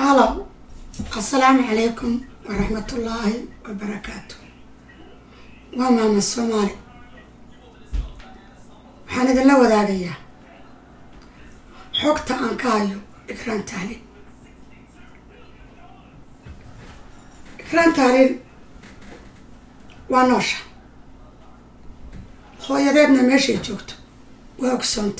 halow assalaamu calaykum waraxmatullaahi wabarakaatu waa maama soomaali waxaan idinla wadaagayaa xogta aan ka hayo ikraan tahliil ikraan tahliil waa noosha hooyadeedna meeshay joogto waa ogsoonta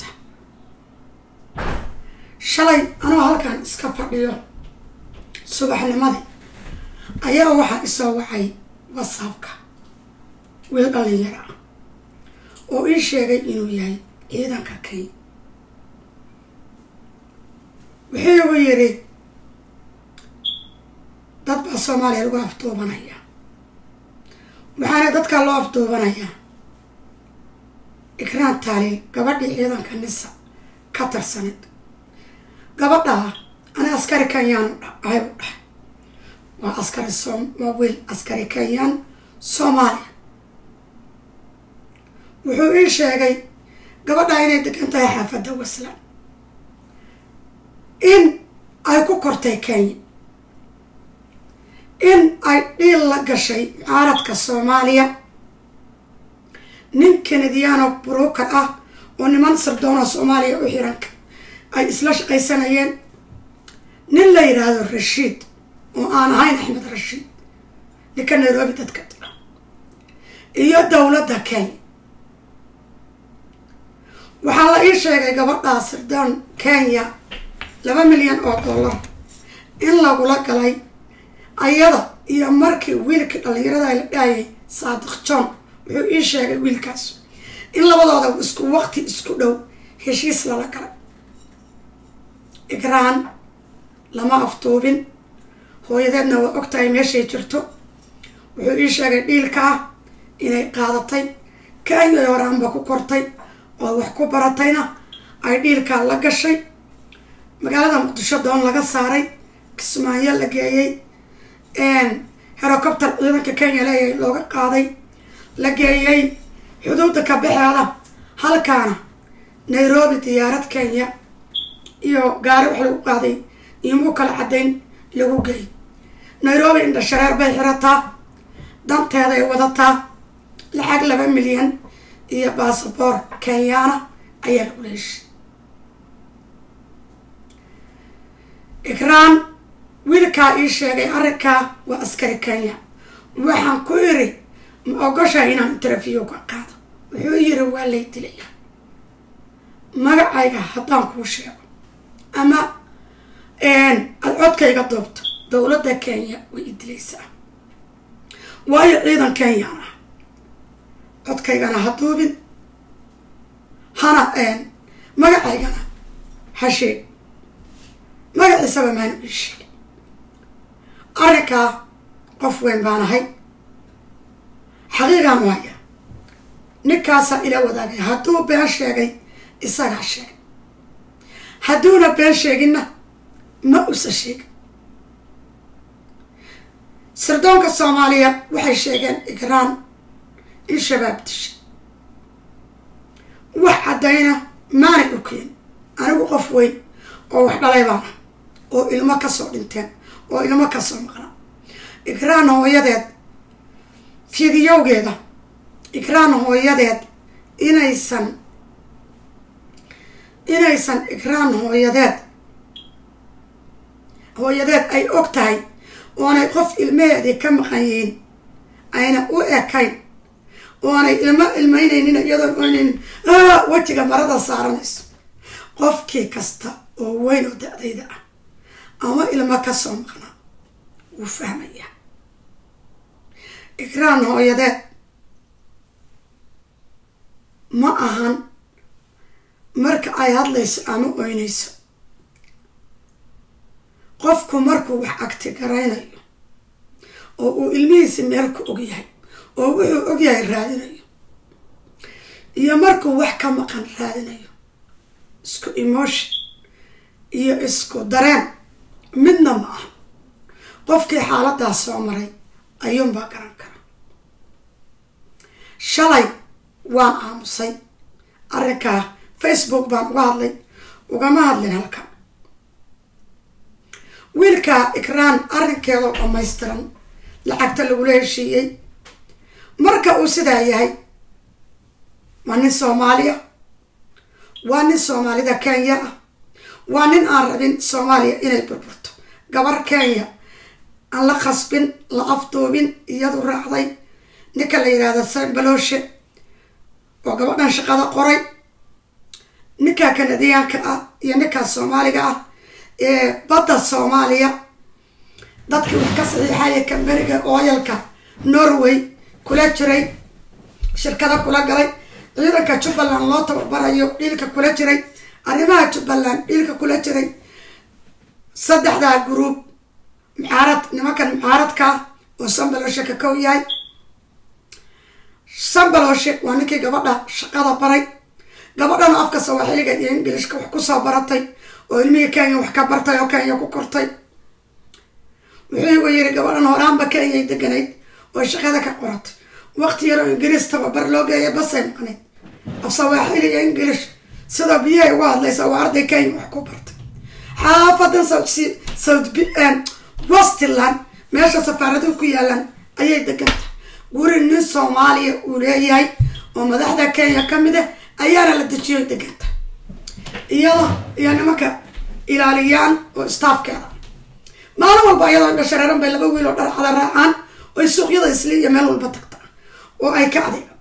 shalay anoo halkan iska fadhiyo subaxnimadii ayaa waxaa isoo wacay whatsappka wiil dhalinyaro ah oo ii sheegay inuu yahay ciidanka kenya wuxuu igu yidhi dad baa soomaaliya lagu afduubanaya waxaana dadkaa loo afduubanayaa ikraan taaliil gabadhii ciidanka nisa ka tirsanid gabadhaa ana askari kenyaan ahay u dhahay waa askari som waa wiil askari kenyaan soomaaliya wuxuu ii sheegay gabadhaa inay degan tahay xaafadda waslan in ay ku kortay kenya in ay dhiil la gashay mucaaradka soomaaliya nin kanadiyaano bruker ah oo niman sirdoona soomaaliya u xiranka ay isla shaqaysanayeen nin la yidhaahdo rashiid oo aan ahayn axmed rashiid ninka nairobi dadka dira iyo dowladda kenya waxaa la ii sheegay gabadhaa sirdoon kenya laba milyan oo dollar in lagula galay ayada iyo markii wiilkii dhalinyarada la dhaayay saadiq john wuxuu ii sheegay wiilkaas in labadooda isku waqti isku dhow heshiis lala galay igraan lama aftuubin hooyadeedna waa ogtahay meeshay jirto wuxuu ii sheegay dhiilkaa inay qaadatay kenya horaanba ku kortay oo wax ku baratayna ay dhiilkaa la gashay magaalada muqdisho doon laga saaray kismaayo la geeyey herocopter ciidanka kenya leeyahay looga qaaday la geeyey xuduudda ka baxeeda halkaana nairobi diyaarad kenya iyo gaari wax lagu qaaday iomuu kala caddayn lagu geey nairobi indha shareer bay xirataa danteeday wadataa lacag laba milyan iyo basaboor kenyaana ayaa lagu leeshay ikraan wiilkaa ii sheegay arrinkaa waa askari kenya waxaan ku iri ma ogoshahay inaan interview ka qaado wuxuu yiri waa lay dilaya magacayga haddaan kuu sheego ama aada codkayga doobto dowladda kenya way i dilaysaa waayo ciidan kenyaan ah codkaygana ha duubin hana magacaygana ha sheeg magaciisaba maana ii sheegin arrinkaa qof weyn baan ahay xaqiiqaan waaya ninkaasaa ila wadaagay hadduu been sheegay isagaa sheegay hadduuna been sheeginna ma usa sheegin sirdoonka soomaaliya waxay sheegeen igraan in shabaab dishay wax caddayna maanay u keen anigu qof weyn oo wax dhalay baana oo ilmo kasoo dhinteen oo ilmo kasoo maqnaa igraan hooyadeed fidiyowgeeda igraan hooyadeed inaysan inaysan igraan hooyadeed hooyadeed ay og tahay oonay qof ilmaheedii ka maqan yihiin ayna u ekayn oonay ilmo ilmaynaynin iyadoon oynaynin wejiga marada saaranayso qofkii kasta oo weyn oo da-dayda ah ama ilmo kasoo maqnaa wuu fahmayaa igraan hooyadeed ma ahan marka ay hadlayso ama oynayso qofku markuu wax agti garaynayo oo uu ilmihiisi meel ku og yahay oo wuxuu og yahay raadinayo iyo markuu wax ka maqan raadinayo isku emotion iyo isku dareen midna ma aha qofkii xaaladaas soo maray ayuunbaa garan kara shalay waan aamusay arrinkaa facebook baan uga hadlay ugama hadlin halka wiilka ikraan arrinkeedoo dhammaystiran lacagta lagula heshiiyey marka uu sidaa yahay waa nin soomaaliya waa nin soomaalida kenya ah waa nin aan rabin soomaaliya inay burburto gabar kenya aan la khasbin la afduubin iyadu raacday ninka la yidhaahdo sanbalooshe oo gabadhan shaqada qoray ninka kanadiyaanka ah iyo ninkaas soomaaliga ah ee badda soomaaliya dadkii wax ka saxiixaya kamberiga ooyalka norway kula jiray shirkada kula galay ciidanka jubbaland loo tababarayo dhiilka kula jiray arrimaha jubbaland dhiilka kula jiray saddexdaa gruub mucaarad nimankan mucaaradka oo sanbalooshe ka kow yahay sanbalooshe waa ninkii gabadha shaqada baray gabadhana afka sawaaxiliga iyo ingilishka wax kusoo baratay oo ilmihii kenya wax ka bartay oo kenya ku kortay wuxuu igu yiri gabadhan horaanba kenyay deganayd oo shaqada ka qoratay waqti yaroo ingiriis tababar loo geeya basay maqnayd af sawaaxili iyo ingilish sidoo biyahay uga hadlaysa waa arday kenya wax ku bartay xaafadan south westland meesha safaaraduhu ku yaalaan ayay degantay guri nin soomaaliya uu leeyahay oo madaxda kenya ka mid ah ayaana la dejiyo deganta iyada iyo nimanka ilaaliyaan oo staafkeeda maalin walba iyadoo indhashareeran bay laba wiil oo dharcada raacaan oo ay suuqyada isli iyo meel walba tagtaa oo ay ka adeegata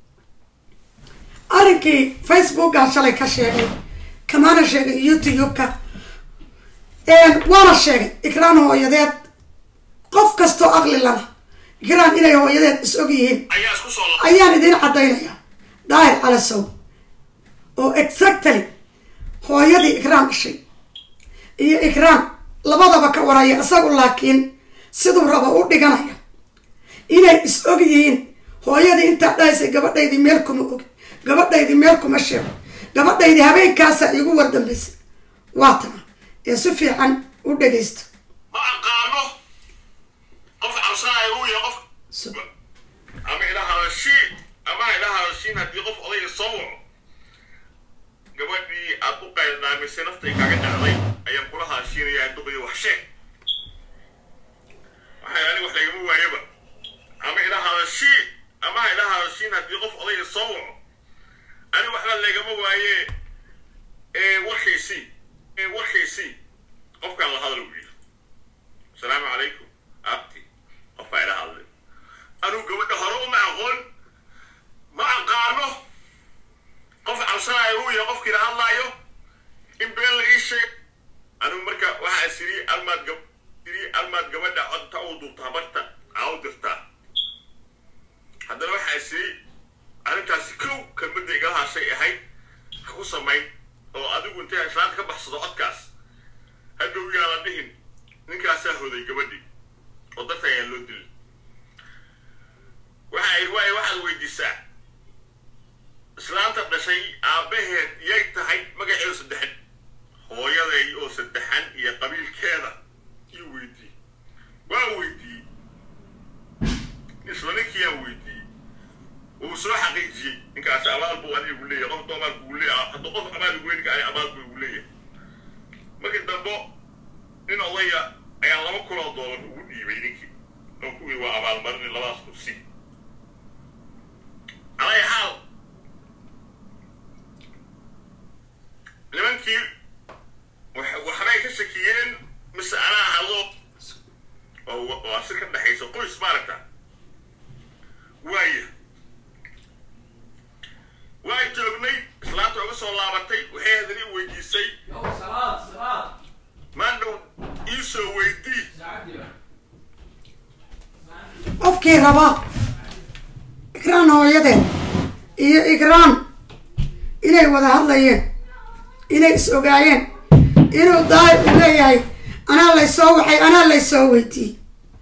arrinkii facebooka shalay ka sheegay kamaana sheegay youtube-ka waana sheegay ikraan hooyadeed qof kastoo aqli lana ikraan inay hooyadeed is og yihiin ayaan idiin caddaynaya daahir calasow oo exactly hooyadii ikraan dhashay iyo ikraan labadaba ka waraya isagu laakiin siduu raba u dhiganaya inay is og yihiin hooyadii intaa dhahaysay gabadhaydii meel kuma og gabadhaydii meel kuma sheego gabadhaydii habeenkaasa igu wardambaysay waa tana ee si fiican u dhagaysta ma aqaano qof cabsanaya uu yahay qof ama ila hadashii ama ila hadashiin haddii qof odayga soo waco gabadhii aad u qayldhaamisay naftay kaaga dhacday ayaan kula hadashiinayaa duqayo wax sheeg waxay ani wax lagama waayaba ama ila hadashii ama ila hadashiin haddii qof odayga soo waco ani waxba lagama waaye warkiisii warkiisii qofkaan la hadal u yidhi asalaamu calaykum abti qofbaa ila hadlay anuu gabadha hore uma aqoon ma aqaano qof cabsanaayo uu yahay qofkiila hadlaayo in been la ii sheeg anuu marka waxaa siri almaad gab siri almaad gabadha codta uu duubta habarta aa u dirtaa haddana waxaa siri arrintaasi kow kelmadda igala hashay ahayd ha ku samayn oo adigu intay islaanta ka baxsado codkaas hadhow yaa la dhihin ninkaasaa hoday gabadhii oo darta ayaan loo dilin waxaa idhi waayo waxaad weydiisaa islaanta dhashay aabbaheed yay tahay magaceedu saddexan hooyaday oo saddexan iyo qabiilkeeda iyuu weydiiyey waa weydiiyey isla ninkiiyaan weydiiyey wuu soo xaqiijiyey ninkaasi abaal buu adiga gu leeyahay qof abaal kugu leeyahay hadduu qof abaal ugu ninka ani abaal buu igu leeyahay markii dambo nin odaya ayaa laba kunoo doolar ugu dhiibay ninkii oo kuwii waa abaalmarin labadaas kursi alay xaal nimankii waxbay ka shakiyeen mise anaa hadlo oo waa si ka dhexaysa qoys maaragta waaya waa joognay islaanta uga soo laabatay waxay hadani weydiisay maandhow iisoo weydii qofkii raba ikraan hooyadeed iyo ikraan inay wada hadlayeen inay is ogaayeen inuu daahir u leeyahay anaa laysoo waxay anaa laysoo weydiiyey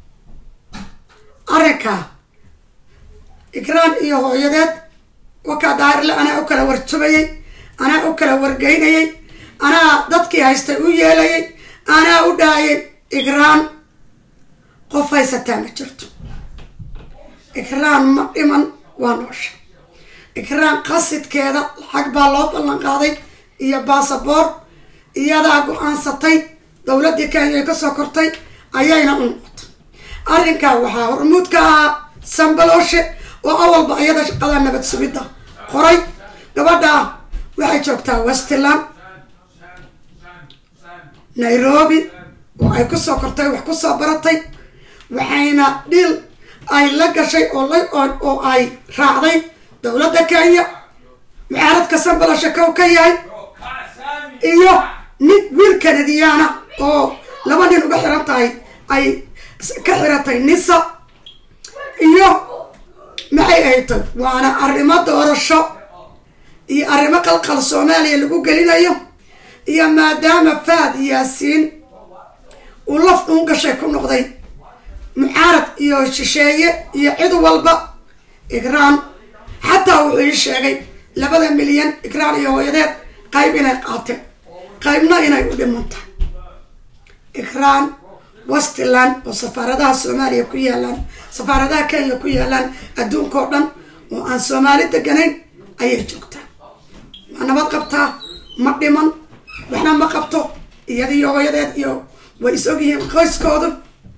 arrinkaa ikraan iyo hooyadeed wakaa daahirle anaa u kala warjubayay anaa u kala wargeynayay anaa dadkii haystay u yeelayay anaa u dhahayay ikraan qof haysataa ma jirto ikraan ma dhiman waa noosha ikraan qasidkeeda lacag baa loo ballan qaaday iyo baasaboor iyadaa go-aansatay dowladdii kenya ay kasoo kortay ayayna u noqotay arrinkaa waxaa hormuud ka ahaa sambalooshe oo awalba iyada shaqada nabad sugidda qoray gabadha waxay joogtaa westland nairobi oo ay kusoo kortay wax kusoo baratay waxayna dhil ay la gashay oo la oo ay raacday dowladda kenya mucaaradka sambaloshe kow ka yahay iyo nin wiil kanadiyaana oo laba nin uga xiran tahay ay ka xiratay nisa iyo maxay ahaytay waana arrimo doorasho iyo arrimo qalqal soomaaliya lagu gelinayo iyo maadaama faad yaasiin uu laf uun gashay ku noqday mucaarad iyo shisheeye iyo cid walba igraan xataa wuxuu ii sheegay labada milyan igraan iyo hooyadeed qayb inay qaateen qaybna inay u dhimantahay igraan westland oo safaaradaha soomaaliya ku yaalaan safaaradaha kenya ku yaalaan adduunka oo dhan oo aan soomaali deganayn ayay joogtaa waa nabad qabtaa ma dhiman waxna ma qabto iyada iyo hooyadeed iyo way is ogyihiin qoyskoodu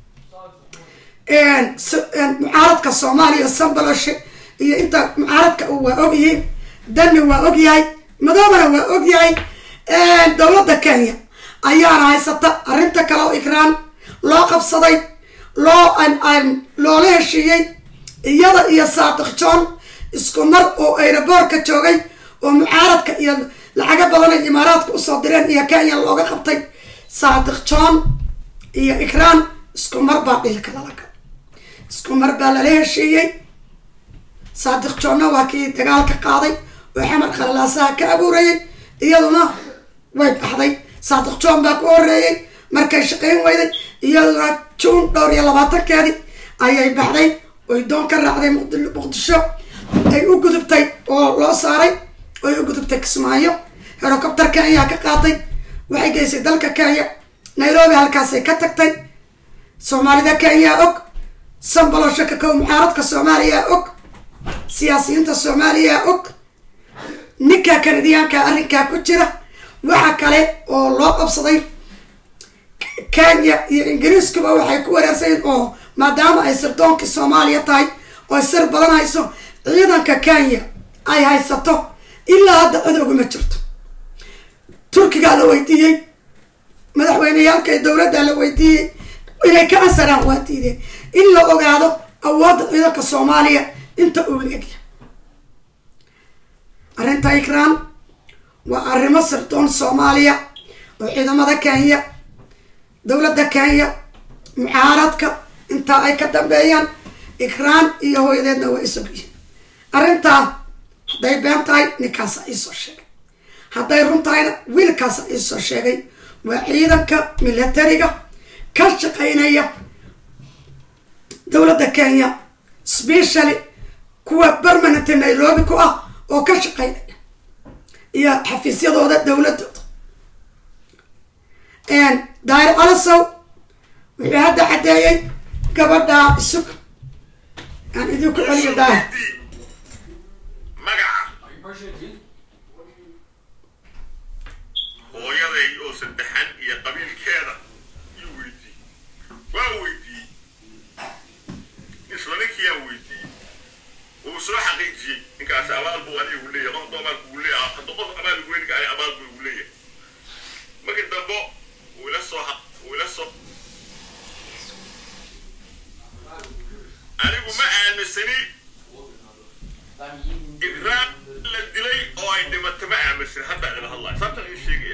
mucaaradka soomaaliya sambaloshe iyo inta mucaaradka u waa ogyihiin dani waa ogyahay madoobana waa ogyahay dowladda kenya ayaana haysata arrinta kale oo igraan loo qabsaday loo loola heshiiyey iyada iyo saadiq john isku mar oo aeroboortka joogay oo mucaaradka iyo lacaga badan ay imaaraadka usoo direen iyo kenya looga qabtay saadiq john iyo igraan isku mar baa dhilka lalaga isku mar baa lala heshiiyey saadiq joonna waa kii dagaalka qaaday oo xamar khalalaasaha ka abuurayay iyaduna way baxday saadiq john baa ku horeeyey markay shaqayn weyday iyaduna juun dhowr iyo labaatankeedii ayay baxday oy doon ka raacday muqdisho ay u gudubtay oo loo saaray oy u gudubtay kismaayo herocopter kenya ka qaatay waxay geysay dalka kenya nairobi halkaasay ka tagtay soomaalida kenya og sambalosho ka kow mucaaradka soomaaliya og siyaasiyiinta soomaaliya og ninka kanadiyaanka arrinkaa ku jira waxa kale oo loo qabsaday kenya iyo ingiriiskuba waxay ku wareersayen oo maadaama ay sirdoonkii soomaaliya tahay oo sir badan hayso ciidanka kenya ay haysato ilaa hadda cid oguma jirto turkigaa la weydiiyey madaxweyneyaalka iyo dowladda la weydiiyey inay ka ansaraan waa diideen in la ogaado awoodda ciidanka soomaaliya inta uu leegya arrinta ikraan waa arrimo sirdoon soomaaliya oo ciidamada kenya dowladda kenya mucaaradka intaa ay ka dambeeyaan ikraan iyo hooyadeedna waa isogyihiin arrintaa hadday been tahay ninkaasa iisoo sheegay hadday run tahayna wiilkaasa iisoo sheegay waa ciidanka militariga ka shaqaynaya dowladda kenya specially kuwa permanent nairobi ku ah oo ka shaqaynaya iyo xafiisyadooda dowladooda daari calasow wuxuu hadda caddeeyey gabadha isug aan idinku celiyo daari magaca hooyaday oo saddexan iyo qabiilkeeda yuu weydiiyey waa weydiiyey isla ninkiyaa weydiiyey wuu soo xaqiijiyey ninkaasi abaal buu anigu leeyahay qof abaal buu leeyahay hadda qof abaal ugu weynka ani abaal buu igu leeyahay markii dambe wuu ila soo wuu ila soo anigu ma aaminsani igraan la dilay oo ay dhimato ma aaminsan hadda idila hadlaya sabta ii sheegaya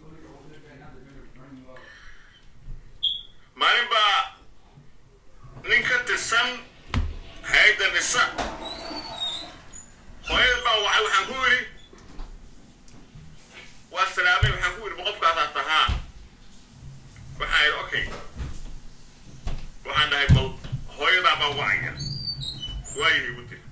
maalin baa nin ka tirsan hay-adda nisa hooyad baa wacay waxaan ku yidhi waa salaamay waxaan ku yidhi ma qofkaasaa tahaa waxaan yidhi okay waxaan dhahay bal hooyadaa baa wacaya waayahay igu tiri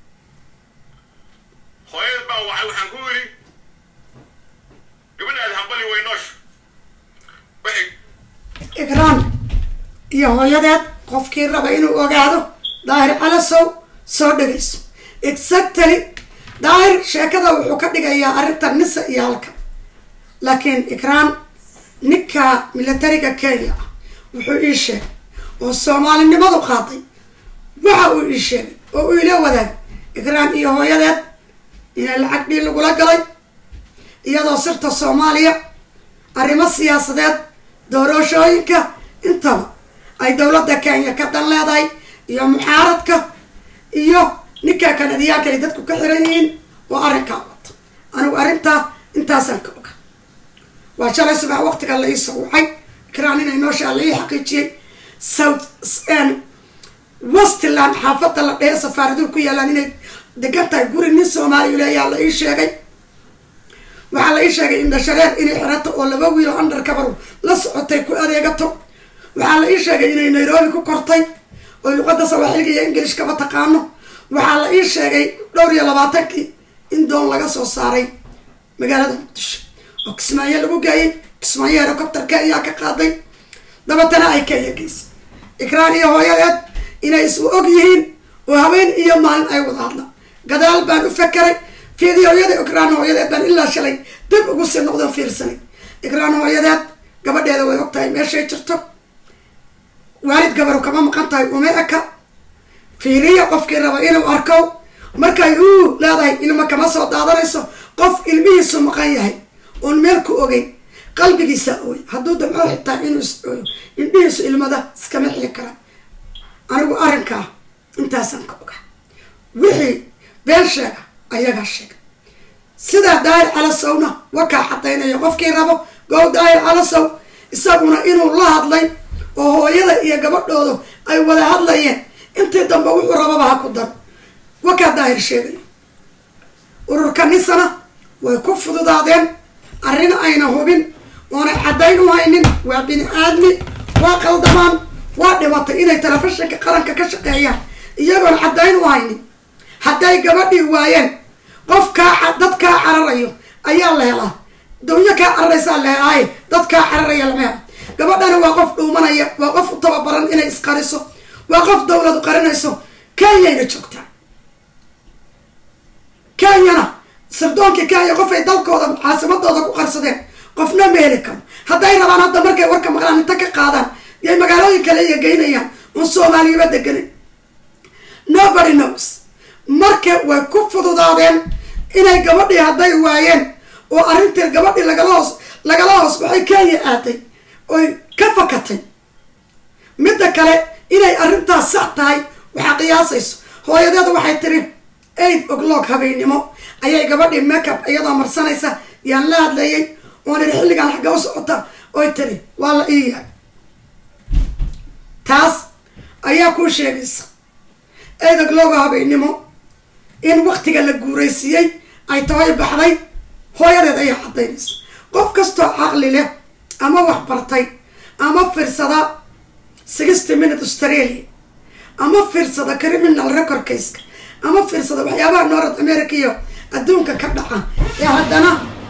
hooyad baa wacay waxaan ku yidhi gabadhaadi hambali way noosha waxay igraan iyo hooyadeed qofkii raba inuu ogaado daahir calasow soo dhegayso exactly daahir sheekada wuxuu ka dhigayaa arrinta nisa iyo halka laakiin ikraan ninka militariga kenya ah wuxuu ii sheegay oo soomaalinimadu qaaday waxa uu ii sheegay oo uu ila wadaagay ikraan iyo hooyadeed inay lacag dhii lagula galay iyadoo sirta soomaaliya arrimo siyaasadeed doorashooyinka intaba ay dowladda kenya ka dan leedahay iyo muxaaradka iyo ninka kanadiyaanka ay dadku ka xiran yihiin oo arrinkaa wato anigu arrintaa intaasaan ka oga waa shalay subax waqtiga la iisoo wacay ikraan inay nooshaa la ii xaqiijiyey south westland xaafadda la dhehe safaaraduhu ku yaalaan inay degan tahay guri nin soomaaliya leeyaa la ii sheegay waxaa la ii sheegay indhashareer inay xirato oo laba wiil oo undercover la socotay ku adeegato waxaa la ii sheegay inay nairobi ku kortay oo luqadda sawaaxiliga iyo ingilishkaba taqaano waxaa la ii sheegay dhowr iyo labaatankii in doon laga soo saaray magaalada muqdisho oo kismaayo lagu geeyay kismaayo herocopterka ayaa ka qaaday dabatana ay kenya geysay ikraan iyo hooyadeed inay isu og yihiin oo haween iyo maalin ay wada hadlaan gadaal baan u fakeray fiidiyooyada ikraan hooyadeed baan ilaa shalay dib ugu sii noqdo fiirsanay ikraan hooyadeed gabadheeda way og tahay meeshay jirto waalid gabaru kama maqan tahay uma eka fiiriya qofkii raba inuu arko markay uu leedahay ilmo kama soo daadanayso qof ilmihiisu maqan yahay oon meel ku ogeyn qalbigiisa ooy hadduu damco xitaa inuu is ooyo indhihiisu ilmada iskama xili karaan anigu arrinkaa intaasaan ka oga wixii been sheega ayagaa sheega sidaa daahir calasowna wakaa xadaynaya qofkii rabo gow daahir calasow isaguna inuu la hadlay oo hooyada iyo gabadhoodu ay wada hadlayeen intii dambe wuxuu rababa ha ku daro wakaa daahir sheegay ururka nisana way ku fududaadeen arrin ayna hubin oonay caddayn u haynin waa bini aadmi waa qaldamaan waa dhibatay inay telefishinka qaranka ka shaqeeyaan iyagoon caddayn u haynin hadday gabadhii waayeen qof kaa dad kaa cararayo ayaa la helaa dawyo kaa cararaysaa la helaaye dad kaa cararaya lama helo gabadhani waa qof dhuumanaya waa qof u tababaran inay isqariso waa qof dawladu qarinayso kenyayna joogtaa kenyana sardoonkii kenya qof ay dalkooda caasimadooda ku qarsadeen qofna ma heli karo hadday rabaan hadda markay warka maqlaan inta ka qaadaan yay magaalooyin kale iya geynayaan oon soomaaliyaba deganin nobody knows marka way ku fududaadeen inay gabadhii hadday waayeen oo arrintii gabadhii lagala hoos lagala hoos baxay kenya aaday oy ka fakatay midda kale inay arrintaas sax tahay waxaa qiyaasayso hooyadeeda waxay tiri eight o'clock habeennimo ayay gabadhii makeup iyadoo marsanaysa yaan la hadlayay oon iri xilligaan xagga u socota oy tiri waa la ii yahay taas ayaa kuu sheegaysa eight o'clock habeennimo in waktiga la guuraysiiyey ay tahay baxday hooyadeed ayaa caddaynaysa qof kastoo caqli leh ama wax bartay ama fiirsada sixty minute australia ama fiirsada criminal record caseka ama fiirsada waxyaabaha north america iyo adduunka ka dhaca ee haddana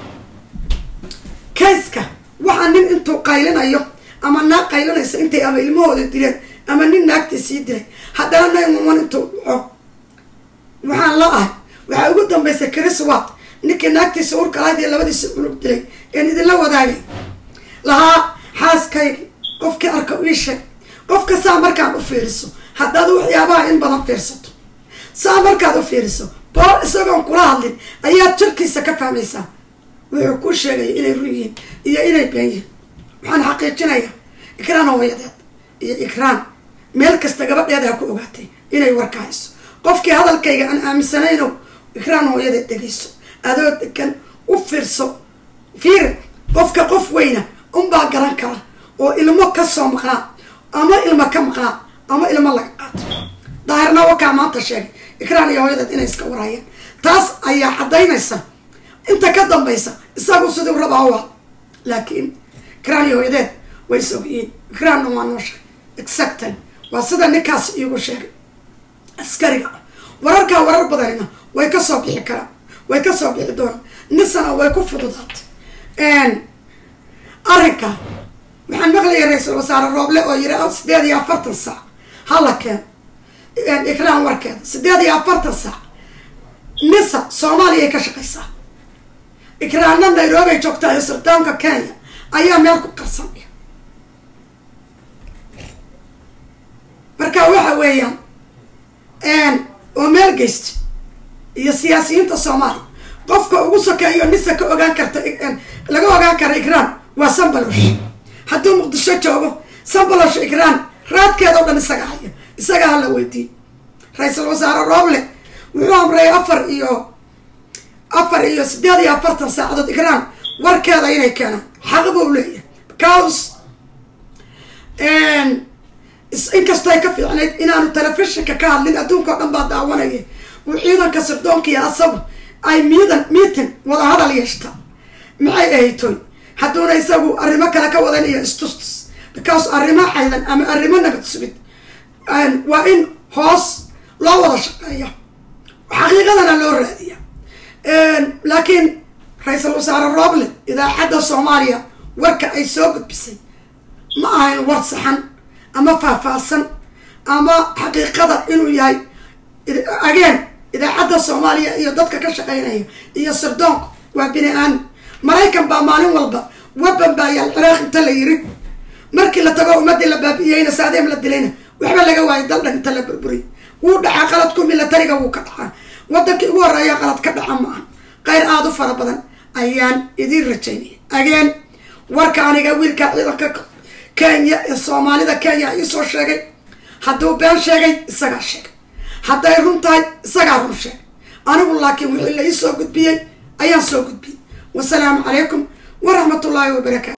kayska waxaa nin intuu qaylinayo ama naag qaylinaysa intay ama ilmahooda dileen ama nin naagtii sii dilay haddana nine one one intuu dhaco waxaan la ahay waxaa ugu dambaysa chris wat ninkii naagtiisa urka lahayd iyo labadiisa cunug dilay een idinla wadaagay lahaa xaaskayga qofkii arka ii sheeg qofka saa markaad u fiiriso haddaad waxyaabaha in badan fiirsato saa markaad u fiiriso boor isagoon kula hadlin ayaad jirkiisa ka fahmaysaa wuxuu ku sheegaya inay run yihiin iyo inay been yihiin waxaan xaqiijinayaa ikraan hooyadeed iyo ikraan meel kasta gabadheeda ha ku ogaatay inay warka hayso qofkii hadalkayga aan aaminsanayno ikraan hooyadeed dhegayso adoo degan u fiirso fiiri qofka qof weyna unbaa garan kara oo ilmo kasoo maqnaa ama ilmo ka maqnaa ama ilmo laga qaato daahirna wakaa maanta sheegay ikraan iyo hooyadeed inay iska warayeen taas ayaa caddaynaysa inta ka dambaysa isagu siduu rabaa u had laakiin ikraan iyo hooyadeed way is ogyihiin ikraanna waa noo sheegay exactly waa sida ninkaas iigu sheegay askariga wararkaa warar badanina way kasoo bixi karaan way kasoo bixi doonaan nisana way ku fududaatay arrinka waxaan maqlayay ra-iisul wasaare rooble oo yiri sideed iyo afartan saac hala keen ikraan warkeeda sideed iyo afartan saac nisa soomaaliya ay ka shaqaysaa ikraanna nairobi ay joogtaa iyo suldaanka kenya ayaa meel ku qarsanaya marka waxa weeyaan oo meel geysta iyo siyaasiyiinta soomaaliya qofka ugu sokeeyo nisa ka ogaan karta laga ogaan kara igraan waa sambalosh hadduu muqdisho joogo sambalosh igraan raadkeeda o dhan isaga haya isaga hala weydiiy ra-iisul wasaare rooble wuxuu amray afar iyo afar iyo siddeed iyo afartan saacadood igraan warkeeda inay keenaan xaq buu leeyahay because inkastoo ay ka fiicnayd inaanu telefishinka ka hadlin adduunka o dhan baa daawanaya uu ciidanka sirdoonkiiyo asagu ay miidan meeting wada hadal yeeshta maxay ahaytoy hadduuna isagu arrimo kale ka wadan iyo istustus because arrimo caydan ama arrimo nabad sugid waa in hoos loo wada shaqeeya xaqiiqadana loo raadiya laakiin ra-iisul wasaare roble idaacadda soomaaliya warka ay soo gudbisay ma ahayn war saxan ama faahfaahsan ama xaqiiqada inuu yahay ageen idaacadda soomaaliya iyo dadka ka shaqeynaya iyo sirdoonku waa bini aadam maraykan baa maalin walba waban baa yaal ciraaq inta la yiri markii la tago ummadii la baabi'iyeyna saadeem la dilayna waxba laga waayay daldhan inta la burburiy wuu dhacaa qaladku milatariga wuu ka dhacaa wadankii ugu horeeya qalad ka dhaca ma aha qayr aada u fara badan ayaan idiin rajaynaya ageen warka aniga wiilka ciidanka kenya ee soomaalida kenya iisoo sheegay hadduu been sheegay isagaa sheegay hadday run tahay isagaa run sheegay anigu laakiin wixii la ii soo gudbiyey ayaan soo gudbiyey wasalaamu calaykum waraxmat ullaahi wabarakaatu